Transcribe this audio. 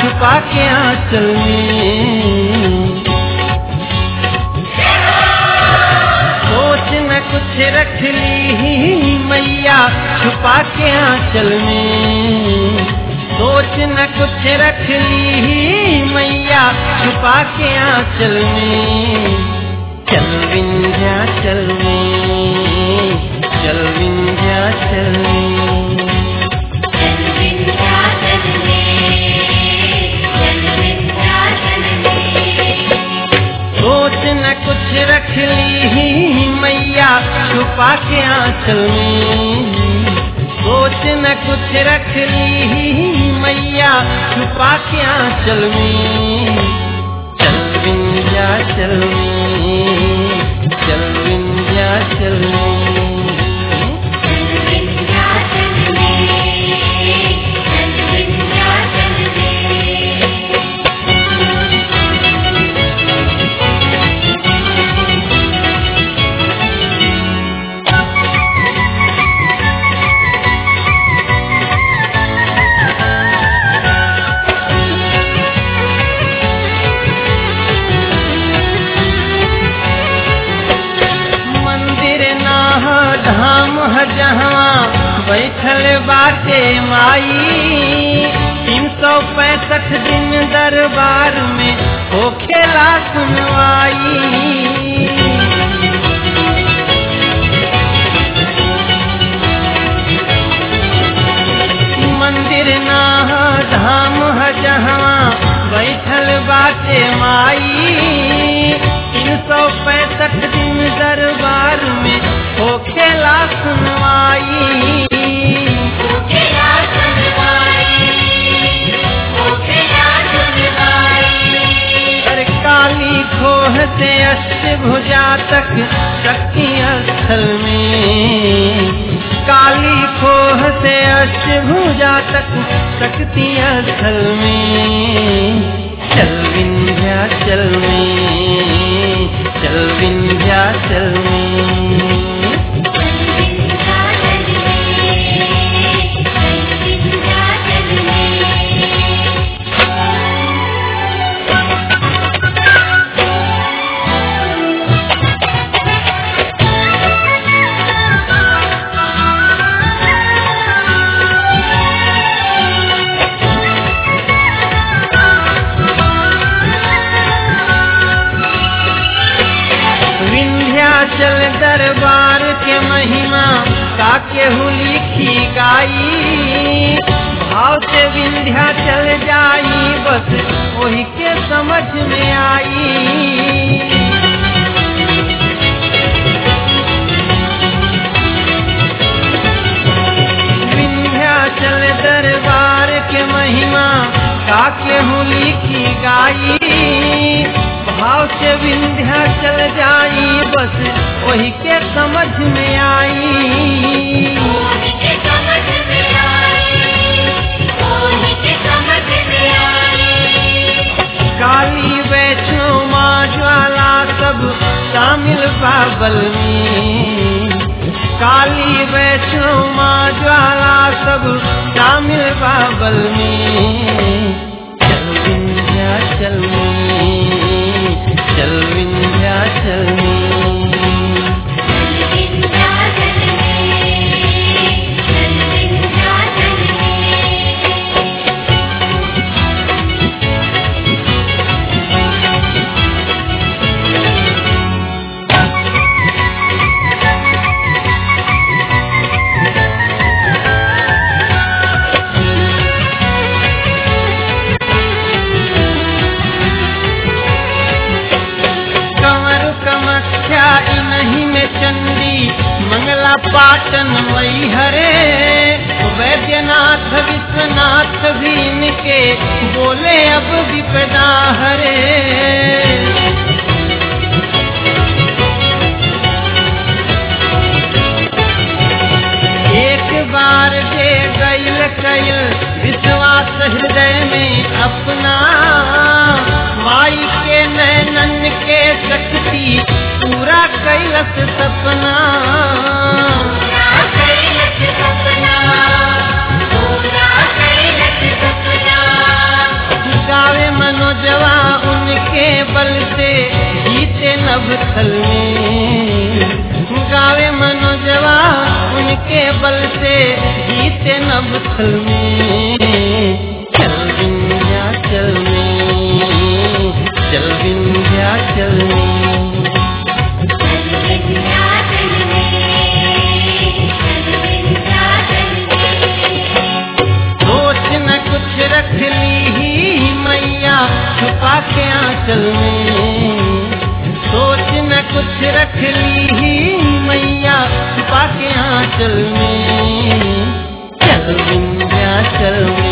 छुपा के आंचल में सोच न कुछ रख ली मैया छुपा के आंचल में सोच न कुछ रख ली मैया छुपा के आंचल में चल विंध्याचल में चल विंध्याचल में चल विंध्याचल में चल विंध्याचल में सोच न कुछ रख ली मैया छुपा के आंचल में सोच न कुछ रख ली मैया छुपा के आंचल में चल विंध्याचल में चल विंध्याचल में चल विंध्याचल में चल विंध्याचल में मंदिर ना ह धाम ह जहाँ बैठल बाटे माई तीन सौ पैंसठ दिन दरबार में होखेला सुनवाई मंदिर ना ह धाम ह जहाँ बैठल बाटे माई तीन सौ पैंसठ दिन दरबार में होखेला सुनवाई मुखेला सुनवाई मुखेला सुनवाई अरे काली खोह से अष्टभुजा तक शक्ति स्थल में काली खोह से अष्टभुजा तक शक्ति स्थल में चल विंध्याचल में चल विंध्याचल में चल विंध्याचल में चल विंध्याचल में विंध्याचल दरबार के महिमा काके हुली खी गाई भाव से विंध्याचल जाई बस वही के समझ में आई विंध्याचल दरबार के महिमा काके हुली की गाई भाव से विंध्याचल जाई बस वही के समझ में आई मोहि के समझ में आई मोहि के समझ में आई काली वैष्णो माँ ज्वाला सब शामिल बाबल में काली वैष्णो माँ ज्वाला सब शामिल बाबल में चल विंध्याचल में चल विंध्याचल में चल विंध्याचल में चल विंध्याचल में कंवर कमख्या इन्हीं में चंडी मंगला पाटन मई हरे वैद्यनाथ विश्वनाथ भी इनके बोले अब विपदा हरे एक बार जे गैल कैल विश्वास हृदय में अपना माई के नैनन के शक्ति पूरा कैलस सपना पूरा कैलस सपना पूरा कैलस सपना स्थल में गावे मनोजवा उनके बल से जीते नभस्थल में चल विंध्याचल में चल विंध्याचल में चल विंध्याचल में चल विंध्याचल में सोच न कुछ रख ली ही मैया छुपा के आंचल में सोच न कुछ रख ली ही मैया छुपा के आंचल में चल विंध्याचल में